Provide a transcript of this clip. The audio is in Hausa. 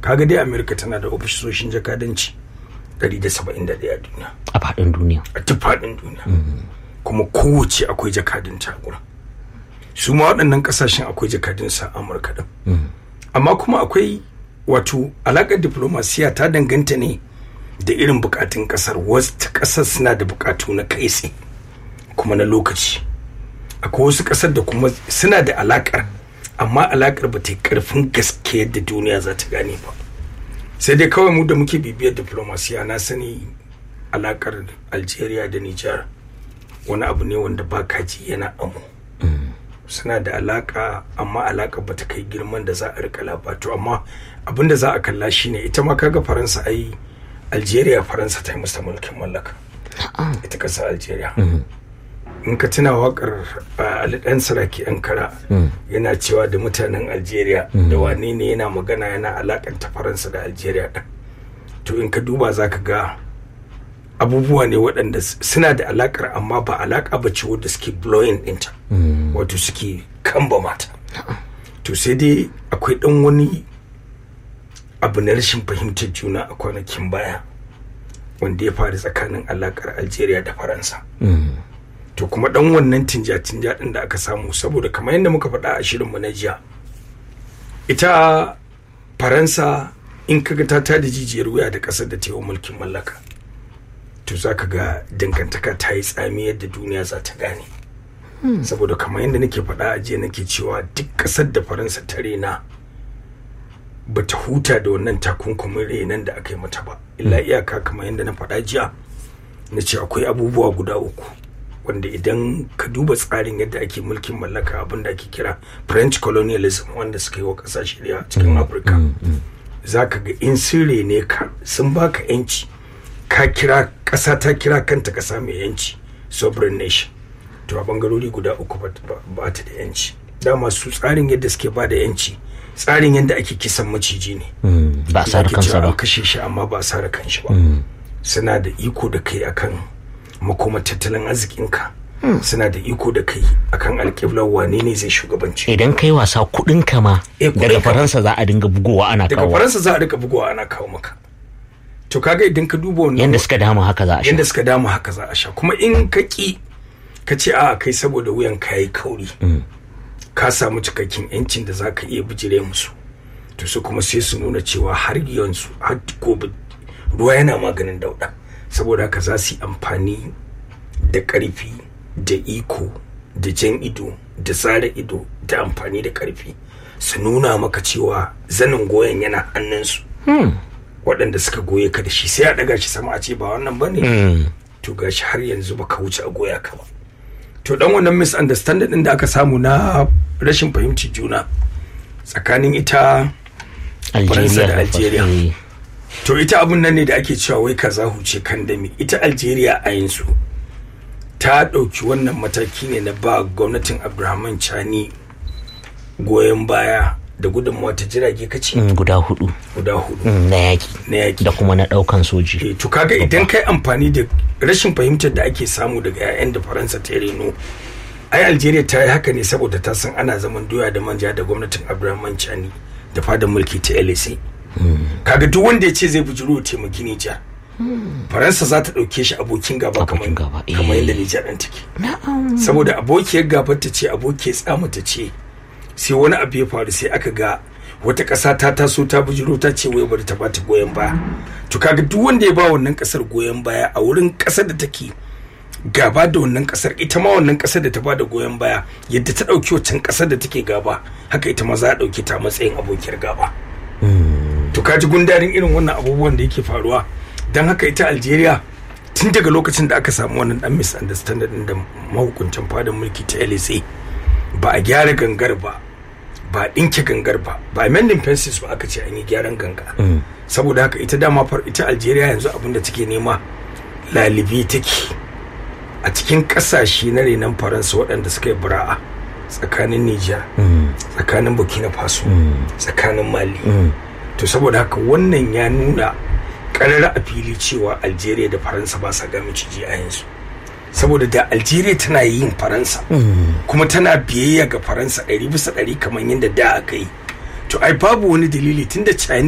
kaga dai amerika tana da ofisoshin jakadanci 171 a duniya a faɗin duniya a duk faɗin duniya kuma kowace akwai jakadun a gurin su ma waɗannan ƙasashen akwai jakadun sa amurka din amma kuma akwai wato alaƙar diplomasiya ta danganta ne da irin buƙatun ƙasar wasu ƙasar suna da buƙatu na kai tsaye kuma na lokaci akwai wasu ƙasar da kuma suna da alaƙar amma alaƙar ba ta yi ƙarfin gaske yadda duniya za ta gane ba sai dai kawai mu da muke bibiyar diplomasiya na sani alaƙar algeria da nijar wani abu ne wanda ba kaji yana amo suna da alaƙa amma alaƙa ba ta kai girman da za a rika labato amma abin da za a kalla shine ita ma kaga faransa ai algeria faransa ta yi masa mulkin mallaka ita ƙasar algeria in ka tuna wakar alidan saraki ankara yana cewa da mutanen algeria da wane ne yana magana yana alakanta faransa da algeria ɗin to in ka duba za ka ga abubuwa ne waɗanda suna da alakar amma ba alaka ba ce wadda suke blowing ɗinta wato suke kamba mata to sai dai akwai ɗan wani abu na rashin fahimtar juna a kwanakin baya wanda ya faru tsakanin alakar algeria da faransa to kuma dan wannan tinja-tinja din da aka samu saboda kamar yadda muka faɗa a shirinmu na jiya ita faransa in kaga ta tada jijiyar wuya da ƙasar da ta yi mulkin mallaka to za ka ga dangantaka ta yi tsami yadda duniya za ta gane saboda kamar yadda nake faɗa a jiya nake cewa duk ƙasar da faransa ta rena ba ta huta da wannan takunkumin renan da aka yi mata ba illa iyaka kamar yadda na faɗa jiya na ce akwai abubuwa guda uku wanda idan ka duba tsarin yadda ake mulkin mallaka abin da ake kira french colonialism wanda suka yi wa kasashe da cikin afirka za ka ga in sirre ne ka sun baka yanci ka kira ƙasa ta kira kanta ƙasa mai yanci sovereign nation to a bangarori guda uku ba ta da yanci dama su tsarin yadda suke ba da yanci tsarin yadda ake kisan maciji ne ba a sare kansa ba kashe shi amma ba a sare kanshi ba suna da iko da kai akan makoma tattalin arzikinka suna da iko da kai akan alƙiblar wane ne zai shugabanci idan kai wasa kuɗin kama daga faransa za a dinga bugowa ana kawo daga faransa za a dinga bugowa ana kawo maka to kaga idan ka duba wannan yanda suka dama haka za a sha yanda suka dama haka za a sha kuma in ka ki ka ce a kai saboda wuyan ka yi kauri ka samu cikakken yancin da za ka iya bijire musu to su kuma sai su nuna cewa har yanzu har gobe ruwa yana maganin dauda saboda haka za su yi amfani da ƙarfi da iko da jan ido da tsara ido da amfani da ƙarfi su nuna maka cewa zanin goyon yana hannunsu waɗanda suka goye ka da shi sai a ɗaga shi sama a ce ba wannan ba ne to gashi har yanzu ba ka wuce a goya ka ba to dan wannan misunderstanding ɗin da aka samu na rashin fahimci juna tsakanin ita faransa da algeria to ita abun nan ne da ake cewa wai kaza huce kan dami ita algeria a yanzu ta ɗauki wannan mataki ne na ba gwamnatin abdulrahman chani goyon baya da gudunmawa ta jirage kace guda hudu guda hudu na yaki na yaki da kuma na daukan soji eh to kaga idan kai amfani da rashin fahimtar da ake samu daga 'ya'yan da faransa ta reno ai algeria ta yi haka ne saboda ta san ana zaman doya da manja da gwamnatin abdulrahman chani da fadar mulki ta lsa kaga duk wanda ya ce zai bujiro taimaki Nijar Faransa za ta ɗauke shi abokin gaba kamar yadda Nijar ɗin take saboda abokiyar gabar ta ce abokiyar tsama ta ce sai wani abu ya faru sai aka ga wata ƙasa ta taso ta bujiro ta ce wai bari ta bata goyon baya to kaga duk wanda ya ba wannan ƙasar goyon baya a wurin ƙasar da take gaba da wannan ƙasar ita ma wannan ƙasar da ta bada goyon baya yadda ta ɗauki wancan ƙasar da take gaba haka ita ma za a ɗauke ta matsayin abokiyar gaba to kaji gundarin irin wannan abubuwan da yake faruwa don haka ita algeria tun daga lokacin da aka samu wannan dan misunderstanding da mahukuntan fadin mulki ta lsa ba a gyara gangar ba ba a ɗinke gangar ba ba a mending fences ba aka ce an yi gyaran ganga saboda haka ita dama far ita algeria yanzu abin da take nema lalibi take a cikin ƙasashe na renon faransa waɗanda suka yi bura'a tsakanin niger tsakanin burkina faso tsakanin mali to saboda haka wannan ya nuna karara a fili cewa algeria da faransa ba sa ga miciji a yanzu saboda da algeria tana yin faransa kuma tana biyayya ga faransa ɗari bisa ɗari kamar yadda da aka yi to ai babu wani dalili tunda chinese